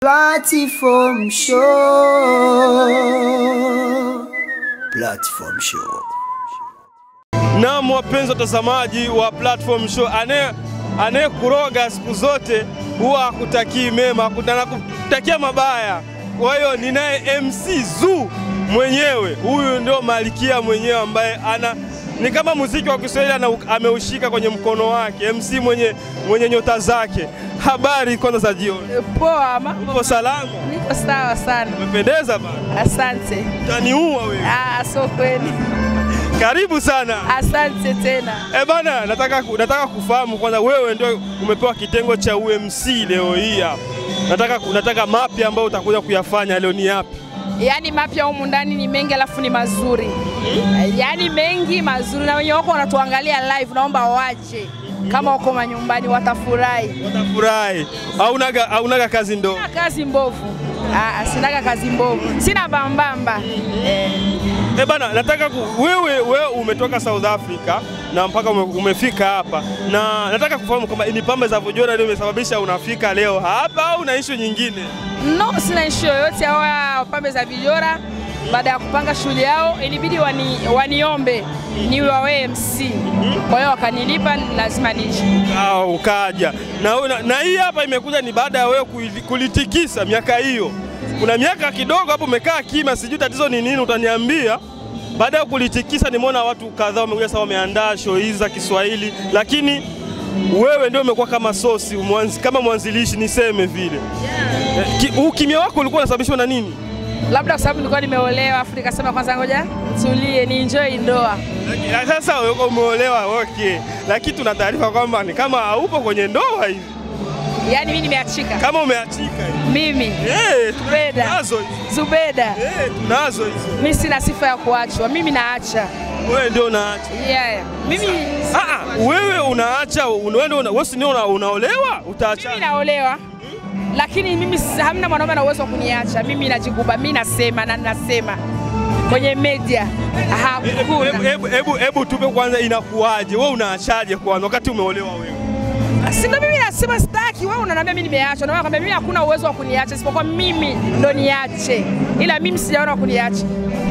Platform Show. Platform Show. Naam, wapenzi watazamaji wa Platform Show, anaye anayekuroga siku zote huwa hakutakii mema, anakutakia mabaya. Kwa hiyo ninaye MC Zuu mwenyewe, huyu ndio malikia mwenyewe ambaye ana ni kama muziki wa Kiswahili ana- ameushika kwenye mkono wake, MC mwenye, mwenye nyota zake. Habari kwanza za jioni, Poa, mambo uko salama? niko sawa sana, Umependeza bana, asante. utaniua wewe. Ah, so kweli, Karibu sana. asante tena. Eh bana, nataka, nataka kufahamu kwanza, wewe ndio umepewa kitengo cha UMC leo hii hapa. Nataka, nataka mapya ambayo utakuja kuyafanya leo ni yapi? Yaani mapya humu ndani ni mengi, alafu ni mazuri, yaani mengi mazuri, na wenye wako wanatuangalia live, naomba waje kama wako manyumbani, watafurahi. Watafurahi. Haunaga, haunaga kazi ndo. Sina kazi mbovu. Ah, sinaga kazi mbovu, sina bambamba. Eh, Eh bana, nataka ku, wewe, wewe umetoka South Africa na mpaka ume, umefika hapa na nataka kufahamu kwamba ni pambe za Vojora ndio imesababisha unafika leo hapa au una issue nyingine? no, sina ishu yoyote. Hawa pambe za vijora baada ya kupanga shughuli yao ilibidi wani, waniombe niwe wawe MC, kwa hiyo wakanilipa, lazima nije. Ah, ukaja na, na, na hii hapa imekuja ni baada ya wewe kuili- kulitikisa miaka hiyo. Kuna miaka kidogo hapo umekaa kimya, sijui tatizo ni nini, utaniambia. Baada ya kulitikisa, nimeona watu kadhaa wamekuja sasa, wameandaa show hizi za Kiswahili, lakini wewe ndio umekuwa kama sosi mwanzi, kama mwanzilishi niseme vile. Eh, ki- Ukimya wako ulikuwa unasababishwa na nini? labda kwa sababu nilikuwa nimeolewa, afu nikasema kwanza ngoja tulie ni enjoy ndoa. Lakini Sasa wewe umeolewa, okay, lakini tuna taarifa kwamba ni kama haupo kwenye ndoa hivi, Yaani mimi nimeachika kama umeachika hivi. mimi Eh, Zubeda. tunazo hizo. Zubeda, Eh, tunazo hizo. mimi sina sifa ya kuachwa, mimi naacha. Wewe ndio unaacha. Yeah. Mimi Ah, ah, wewe unaacha, un- wewe ndio una, wewe si ndio una, unaolewa, utaacha. mimi naolewa lakini mimi si- hamna mwanaume na uwezo wa kuniacha. Mimi najikuba, mimi nasema na nasema kwenye media Hebu hakuna. hebu hebu hebu tupe kwanza inakuwaje? Wewe unaachaje kwanza wakati umeolewa wewe? Si ndo mimi nasema sitaki, wewe unaniambia mimi nimeacha, na wewe kwambia mimi hakuna uwezo wa kuniacha isipokuwa mimi ndo niache, ila mimi sijaona wa kuniacha.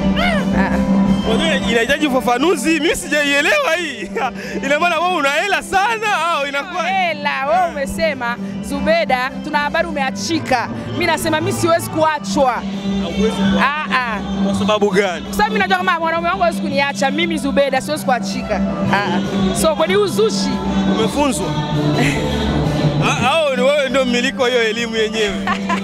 Ah. Unajua inahitaji ufafanuzi, mimi sijaielewa hii. Ina maana wewe una hela sana au inakuwa Hela, wewe umesema Zubeda, tuna habari umeachika. Mimi nasema mimi siwezi kuachwa. Ah ah. kwa sababu gani? Kwa sababu mimi najua kama mwanaume wangu hawezi kuniacha, mimi Zubeda siwezi kuachika. Ah. So kwani uzushi? Umefunzwa? Ah, Au ni wewe ndio mmiliki wa hiyo elimu yenyewe?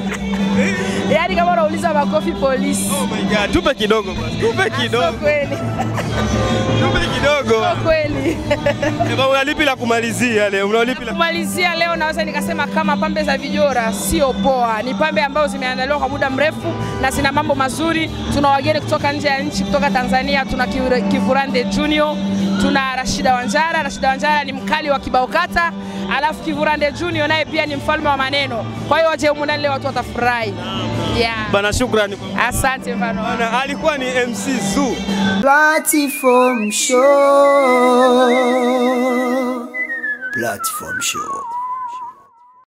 Yaani kama unauliza makofi polisi. Oh my God, tupe kidogo basi. Tupe So kidogo. kweli. Tupe kidogo. So kweli. Eba, una lipi la kumalizia leo? Una lipi la Kumalizia leo naweza nikasema kama pambe za vijora sio poa, ni pambe ambazo zimeandaliwa kwa muda mrefu na zina mambo mazuri. Tuna wageni kutoka nje ya nchi, kutoka Tanzania. Tuna Kivu- Kivurande Junior, tuna Rashida Wanjara. Rashida Wanjara ni mkali wa kibao kata, alafu Kivurande Junior naye pia ni mfalme wa maneno. Kwa hiyo waje humu ndani leo, watu watafurahi. Yeah. Bana, shukrani kwa Asante mfano. Bana, alikuwa ni MC Zuu. Platform Show. Platform Show.